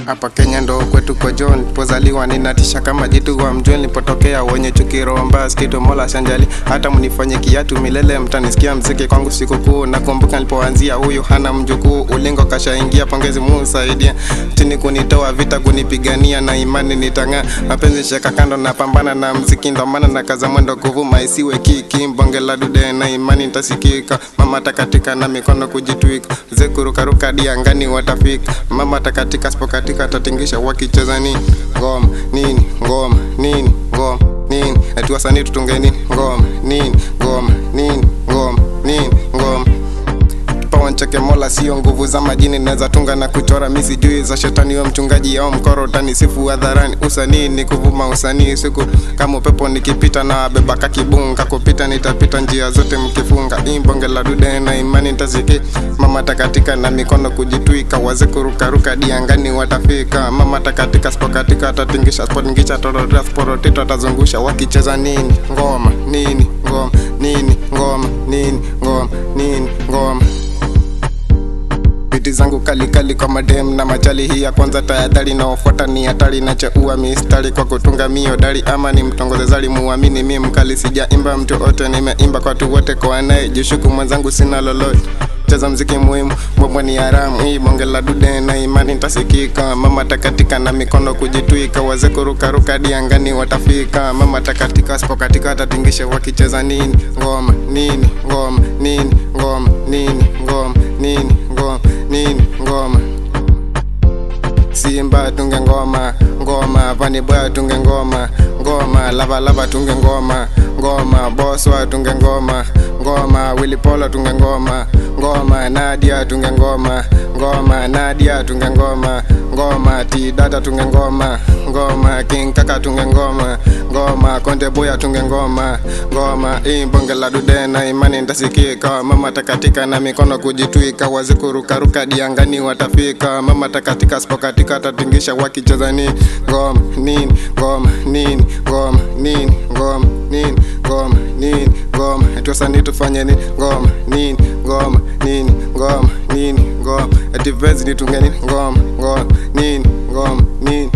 hapa Kenya ndo kwetu kwa John pozaliwa ninatisha kama jitu wa mjweni nilipotokea wenye chuki roho mbaya skito mola shanjali hata mnifanye kiatu milele mtanisikia mziki kwangu sikukuu nakumbuka nilipoanzia huyu hana mjukuu ulingo kashaingia pongezi musaidia chini kunitoa vita kunipigania na imani nitang'aa mapenzi sheka kando na pambana na mziki ndo maana na kaza mwendo kuvuma isiwe kiki mbonge la dude na imani nitasikika mama takatika na mikono kujitwika zekurukaruka diangani watafika mama takatika sipokatika tatingisha wakicheza nini ngoma nini ngoma nini ngoma nini ati wasanii tutunge nini ngoma nini ngoma nini ngoma nini ngoma kipawa ncheke mola sio nguvu za majini naweza tunga na kuchora mi sijui za shetani wa mchungaji au mkoro tanisifu hadharani usanii ni kuvuma usanii siku kama upepo nikipita na beba kakibunga kupita nitapita njia zote mkifunga imbonge la dude na imani ntasiki mama takatika na mikono kujitwika waze kurukaruka diangani watafika mama takatika spokatika atatingisha spotingisha torotea sporotito atazungusha wakicheza nini ngoma nini ngoma nini ngoma nini ngoma nini ngoma biti zangu kali kali kwa madem na machali hii ya kwanza tayadhari naofuata ni hatari nacheua mistari kwa kutunga mio dari ama ni mtongoze zali muamini mi mkali sijaimba mtu ote nimeimba kwa watu wote kwa anaye jishuku mwenzangu sina lolote cheza mziki muhimu mbombo ni haramu hii bonge la dude na imani ntasikika mama takatika na mikono kujitwika waze kurukaruka diangani watafika mama takatika sipokatika watatingisha wakicheza nini ngoma nini ngoma nini ngoma nini ngoma nini ngoma nini ngoma simba tunge ngoma ngoma vaniboya tunge ngoma ngoma lavalava tunge ngoma ngoma boswa tunge ngoma ngoma wilipolo tunge ngoma ngoma nadia tunge ngoma ngoma nadia tunge ngoma ngoma tidata tunge ngoma ngoma kinkaka tunge ngoma ngoma konde boya tunge ngoma ngoma imbonge la dude na imani ntasikika mama takatika na mikono kujitwika wazikurukaruka diangani watafika mama takatika sipokatika tatingisha wakicheza nini ngoma nini ngoma nini ngoma nini ngoma nini ngoma nini ngoma ati wasanii tufanye nini ngoma nini ngoma nini ngoma nini ngoma ati vezi nitunge nini ngoma ngoma nini ngoma nini